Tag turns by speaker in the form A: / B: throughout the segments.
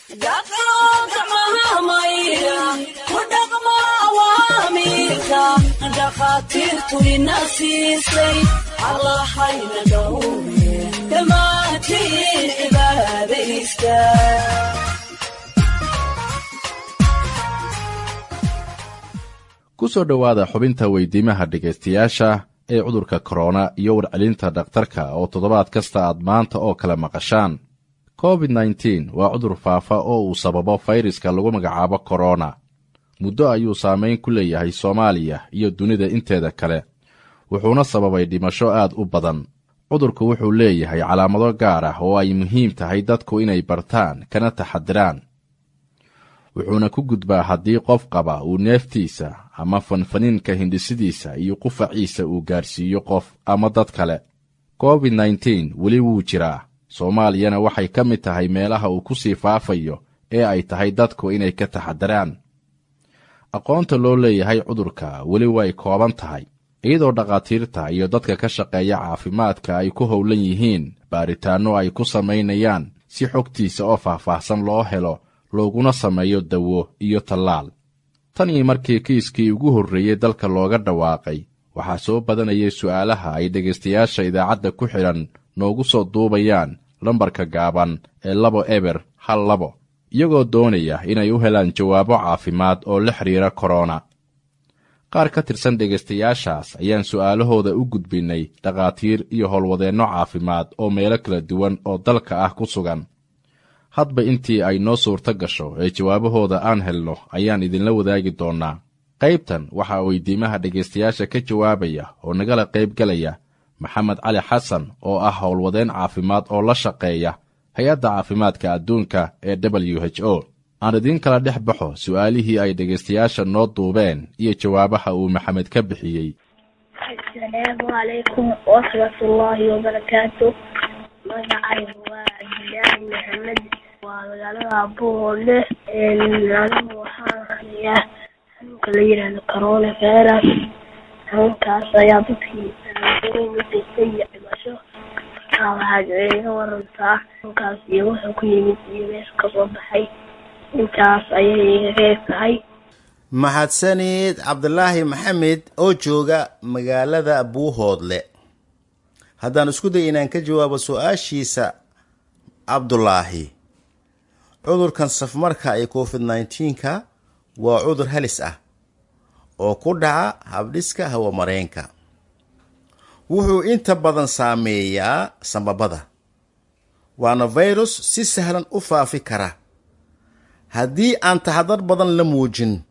A: dhakhaatiirtu ina siisay allahayna dhowre dhammaantiin cibaadaysta
B: ku soo dhowaada xubinta weydiimaha dhegaystayaasha ee cudurka korona iyo warcelinta dhakhtarka oo toddobaad kasta aad maanta oo kale maqashaan covid nneteen waa cudur faafa oo uu sababo fayraska lagu magacaabo korona muddo ayuu saamayn ku leeyahay soomaaliya iyo dunida inteeda kale wuxuuna sababay dhimasho aad u badan cudurku wuxuu leeyahay calaamado gaar ah oo ay muhiim tahay dadku inay bartaan kana taxadiraan wuxuuna ku gudbaa haddii qof qaba uu neeftiisa ama fanfaniinka hindhisidiisa iyo qufaciisa uu gaarsiiyo qof ama dad kale covid nneteen weli wuu jiraa soomaaliyana waxay ka mid tahay meelaha uu ku sii faafayo ee ay tahay dadku inay ka taxadiraan aqoonta loo leeyahay cudurka weli way kooban tahay iyadoo dhakhaatiirta iyo dadka ka shaqeeya caafimaadka ay ku howlan yihiin baaritaanno ay ku samaynayaan si xogtiisa oo faahfaahsan loo helo looguna sameeyo dawo iyo tallaal tan iyo markii kiiskii ugu horreeyey dalka looga dhawaaqay waxaa soo badanayay su'aalaha ay dhegaystayaasha idaacadda ku xidhan noogu soo duubayaan lambarka gaaban ee labo eber hal labo iyagoo doonaya inay u helaan jawaabo caafimaad oo la xidhiira korona qaar ka tirsan dhegaystayaashaas ayaan su'aalahooda u gudbinnay dhakhaatiir iyo howlwadeenno caafimaad oo meelo kala duwan oo dalka ah ku sugan hadba intii ay noo suurto gasho ee jawaabahooda aan helno ayaan idinla wadaagi doonnaa qaybtan waxaa weydiimaha dhegaystayaasha ka jawaabaya oo nagala qaybgelaya maxamed cali xasan oo ah howlwadeen caafimaad oo la shaqeeya hay-adda caafimaadka adduunka ee w h o aan idiin kala dhex baxo su'aalihii ay dhegaystayaasha noo duubeen iyo jawaabaha uu maxamed ka bixiyey
C: asalaamu calaykum waraxmatullaahi wabarakaatu magacaygu waa cabdilaahi maxamed waa magaalada abuhoole anigu waxaan hanayaa xanuunka la yidhaahdo corona virus xanuunkaas ayaa dadkii weyn u geystay iyo dhimasho markaa waxaad iga warantaa xanuunkaas iyo wuxuu ku yimid iyo meesha kasoo baxay intaas ayay iga reeb tahay
D: mahadsanid cabdulaahi maxamed oo jooga magaalada buuhoodle haddaan isku day inaan ka jawaabo su-aashiisa cabdulaahi cudurkan safmarka ee covid nneteen-ka waa cudur halis ah oo ku dhaca habdhiska hawamareenka wuxuu inta badan saameeyaa sambabada waana virus si sahlan u faafi kara haddii aan taxadar badan la muujin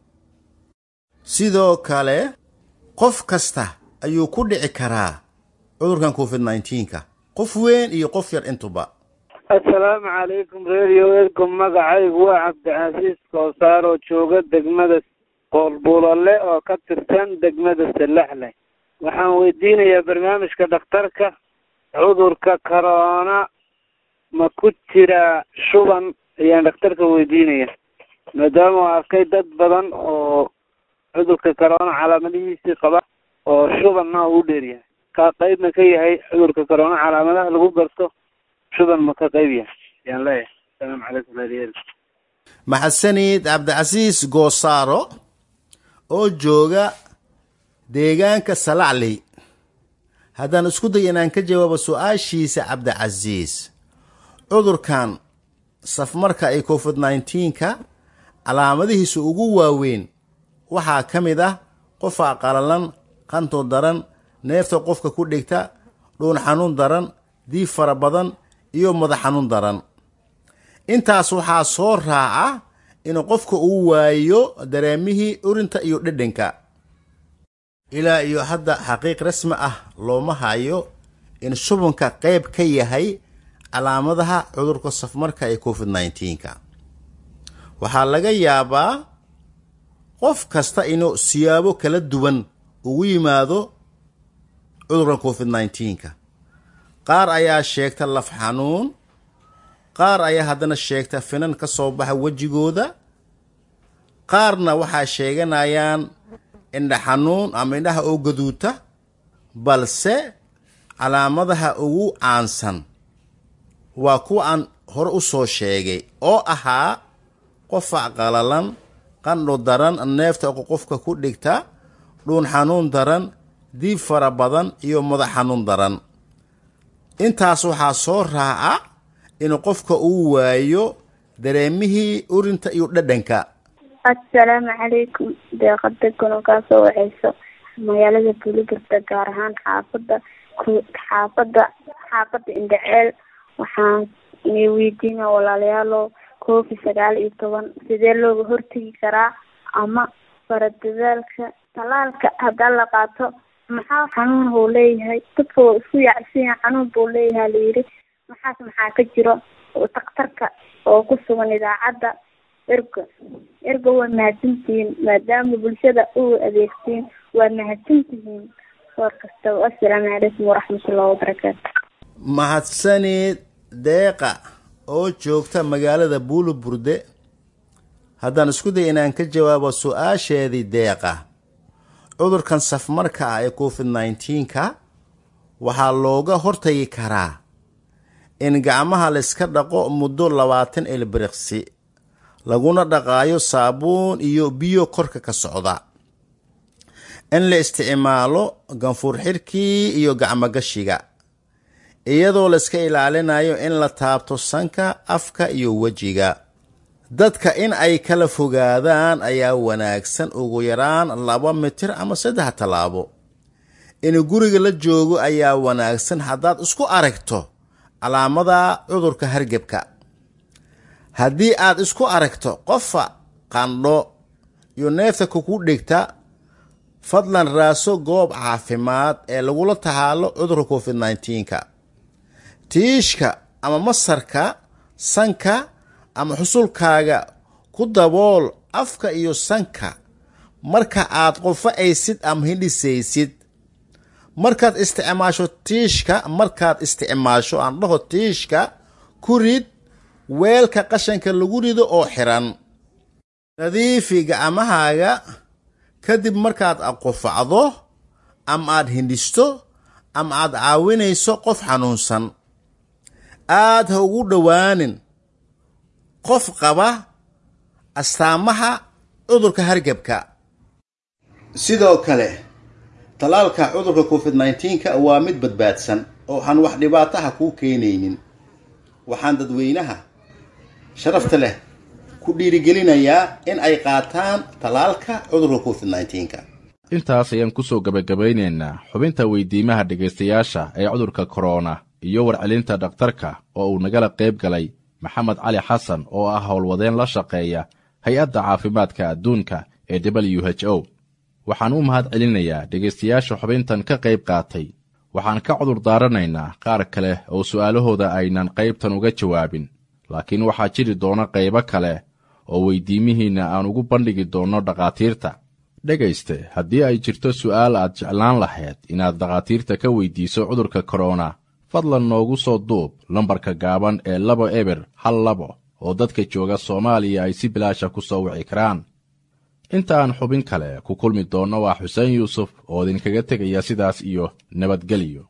D: sidoo kale qof kasta ayuu ku dhici karaa cudurkan covid nneteen-ka qof weyn iyo qof yar intuba
E: assalaamu calaykum radio edcom magacaygu waa cabdicasiis koosaar oo jooga degmada qoolbulole oo ka tirsan degmada salaxleh waxaan weydiinayaa barnaamijka dhakhtarka cudurka corona ma ku jiraa shuban ayaan dhakhtarka weydiinaya maadaama u arkay dad badan oo cudurka corona calaamadihiisii qaba oo shubanna u dheeryahay ka qeybna ka yahay cudurka corona calaamadaha lagu garto shuban ma ka qeyb yahay ayaan leeyahay asalaamu calaykum radio
D: maxadsanid cabdicasiis goosaaro oo jooga deegaanka salacley haddaan isku day inaan ka jawaabo su-aashiisa cabdicasiis cudurkan safmarka ee covid nneteen-ka calaamadihiisa ugu waaweyn waxaa ka mid ah qofaa qalalan qanto daran neefta qofka ku dhigta dhuun xanuun daran diib fara badan iyo madax xanuun daran intaas waxaa soo raaca inuu qofka uu waayo dareemihii urinta iyo dhedhanka ilaa iyo hadda xaqiiq rasmi ah looma hayo in shubanka qayb ka yahay calaamadaha cudurka safmarka ee covid nneteen-ka waxaa laga yaabaa qof kasta inuu siyaabo kala duwan ugu yimaado cudurka covid nneteen-ka qaar ayaa sheegta laf xanuun qaar ayaa haddana sheegta finan ka soo baxa wejigooda qaarna waxaa sheeganayaan indha xanuun ama indhaha oo gaduuta balse calaamadaha ugu caansan waa kuwa aan hore u soo sheegay oo ahaa qofac qalalan qandho daran neefta qofka ku dhigta dhuun xanuun daran diib fara badan iyo madax xanuun daran intaas waxaa soo raaca in qofka uu waayo dareemihii urinta iyo dhadhanka
C: assalaamu calaykum deeqada kulankaasoo waxayso magaalada buuligarda gaar ahaan xaafada xaafada xaafada indhaceel waxaan weydiina walaalayaalo covid sagaal iyo toban sidee looga hortegi karaa ama faradadaalka talaalka hadaa la qaato maxaa xanuun buu leeyahay dadka waa isku yaacsiya xanuun buu leeyahay layidhi maxaas maxaa ka jiro daktarka oo ku sugan idaacadda erga erga waa mahadsantihiin maadaama bulshada u adeegtiin waa mahadsantihiin soor kastaba assalaamu calaykum waraxmatullahi wabarakaatu
D: mahadsaneed deeqa oo joogta magaalada buuluburde haddaan isku day inaan ka jawaabo su-aasheedii deeqa cudurkan safmarka ah ee covid nneteen-ka waxaa looga hortagi karaa in gacmaha layska dhaqo muddo labaatan ilbiriqsi laguna dhaqaayo saabuun iyo biyo korka ka socda in la isticmaalo ganfuur xirkii iyo gacmogashiga iyadoo layska ilaalinayo in la taabto sanka afka iyo wejiga dadka in ay kala fogaadaan ayaa wanaagsan ugu yaraan laba mitir ama saddex tallaabo in guriga la joogo ayaa wanaagsan haddaad isku aragto calaamada cudurka hargebka haddii aad isku aragto qofa qandho iyo neefta kuku dhigta fadlan raaso goob caafimaad ee lagula tahaalo cudurka covid nneteen-ka tiishka ama masarka sanka ama xusulkaaga ku dabool afka iyo sanka marka aad qofa'aysid ama hindhisaysid markaad isticmaasho tiishka markaad isticmaasho aan dhaho tiishka ku rid weelka qashanka lagu rido oo xiran nadiifi gacmahaaga kadib markaad qufacdo ama aad hindhisto ama aad caawinayso qof xanuunsan aad ha ugu dhowaanin qof qaba astaamaha cudurka hargebka sidoo kale tallaalka cudurka covid nneteen-ka waa mid badbaadsan oo aan wax dhibaataha kuu keenaynin waxaan dadweynaha sharafta leh ku dhiirigelinayaa in ay qaataan tallaalka cudurka covid nneteen-ka
B: intaas ayaan ku soo gebagabaynaynaa xubinta weydiimaha dhegaystayaasha ee cudurka korona iyo warcelinta dhakhtarka oo uu nagala qayb galay maxamed cali xasan oo ah howlwadeen la shaqeeya hay-adda caafimaadka adduunka ee w h o waxaan u mahad celinayaa dhegaystayaasha xubintan ka qayb qaatay waxaan ka cudur daaranaynaa qaar kale oo su'aalahooda aynan qaybtan uga jawaabin laakiin waxaa jiri doona qaybo kale oo weydiimihiinna aan ugu bandhigi doonno dhakhaatiirta dhegayste haddii ay jirto su'aal aad jeclaan lahayd inaad dhakhaatiirta ka weydiiso cudurka korona fadlan noogu soo duub lambarka gaaban ee labo eber hal labo oo dadka jooga soomaaliya ay si bilaasha ku soo wici karaan inta aan xubin kale ku kulmi doonno waa xuseen yuusuf oo idinkaga tegaya sidaas iyo nabadgelyo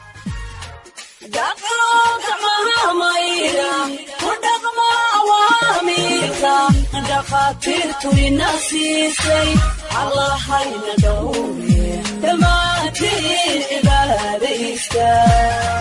A: dhakhaatiirtu ina siisay allahayna dhowre dhammaantiin cibaadaysta